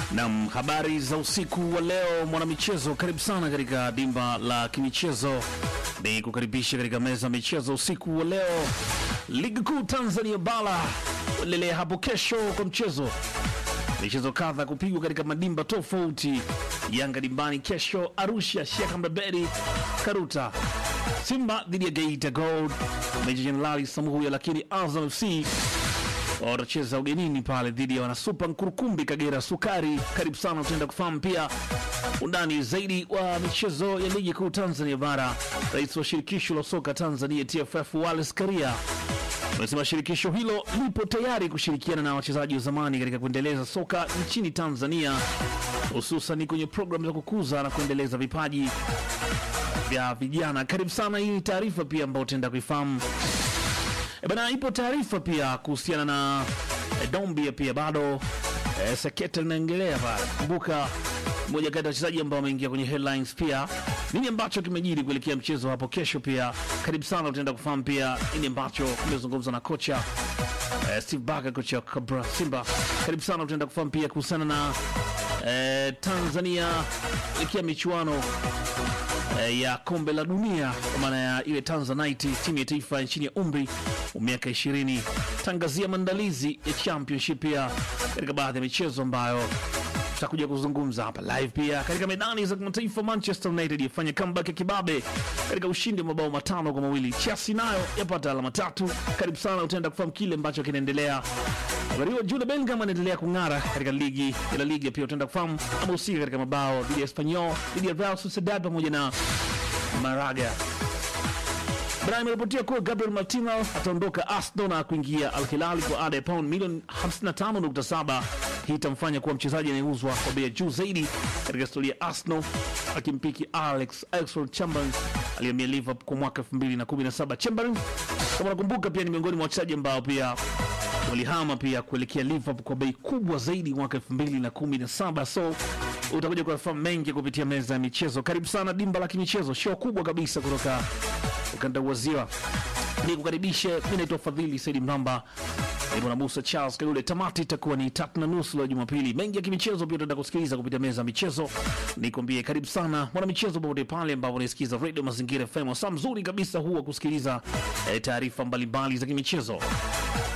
Nam, habari za usiku wa leo mwanamichezo, karibu sana katika dimba la kimichezo. Ni kukaribisha katika meza ya michezo usiku wa leo. Ligi kuu Tanzania bara endelea hapo kesho kwa mchezo michezo kadha kupigwa katika madimba tofauti. Yanga dimbani kesho Arusha, Sheikh Mbeberi Karuta, Simba dhidi ya Geita Gold, Meja Jenerali Samuhuya, lakini Azam FC watacheza ugenini pale dhidi ya wanasupa Nkurukumbi Kagera Sukari. Karibu sana, utaenda kufahamu pia undani zaidi wa michezo ya ligi kuu Tanzania bara. Rais wa shirikisho la soka Tanzania TFF Wallace Karia amesema shirikisho hilo lipo tayari kushirikiana na wachezaji wa zamani katika kuendeleza soka nchini Tanzania, hususan kwenye programu za kukuza na kuendeleza vipaji vya vijana. Karibu sana, hii ni taarifa pia ambayo utaenda kuifahamu. E bana, ipo taarifa pia kuhusiana na e, Dombia pia bado e, seketa linaendelea pale. Kumbuka mmoja kati ya wachezaji ambao wameingia kwenye headlines pia, nini ambacho kimejiri kuelekea mchezo hapo kesho. Pia karibu sana, utaenda kufahamu pia nini ambacho kimezungumzwa na kocha e, Steve Barker, kocha wa Kabra Simba. Karibu sana, utaenda kufahamu pia kuhusiana na e, Tanzania kuelekea michuano eh, ya kombe la dunia kwa maana ya ile Tanzanite, timu ya taifa nchini ya umri wa miaka 20. Tangazia maandalizi ya championship pia katika baadhi ya michezo ambayo tutakuja kuzungumza hapa live. Pia katika medani za kimataifa, Manchester United yafanya comeback ya kibabe katika ushindi wa mabao matano kwa mawili. Chelsea nayo yapata alama tatu. Karibu sana, utaenda kufahamu kile ambacho kinaendelea. Habari hiyo, Jude Bellingham anaendelea kung'ara katika ligi ya La Liga. Pia utaenda kufahamu amehusika katika mabao dhidi ya Espanyol, dhidi ya Real Sociedad pamoja na Maraga. Brian ameripotia kuwa Gabriel Martinez ataondoka Arsenal na kuingia Al Hilal kwa ada ya pound milioni 55.7. Hii itamfanya kuwa mchezaji anayeuzwa kwa bei ya juu zaidi katika historia ya Arsenal, akimpiki Alex Oxlade-Chamberlain aliyehamia Liverpool kwa mwaka 2017. Chamberlain kama unakumbuka, pia ni miongoni mwa wachezaji ambao pia walihama pia kuelekea Liverpool kwa bei kubwa zaidi mwaka 2017. So utakuja kuyafahamu mengi kupitia meza ya michezo. Karibu sana dimba la kimichezo, show kubwa kabisa kutoka ukanda wa Ziwa. Ni kukaribishe, mi naitwa Fadhili Saidi Mramba, nipo na Musa Charles Kalule. Tamati itakuwa ni tatu na nusu la Jumapili. Mengi ya kimichezo pia utaenda kusikiliza kupitia meza ya michezo. Nikwambie karibu sana mwana michezo, popote pale ambapo unaisikiza Radio Mazingira FM, saa mzuri kabisa huu wa kusikiliza eh, taarifa mbalimbali za kimichezo.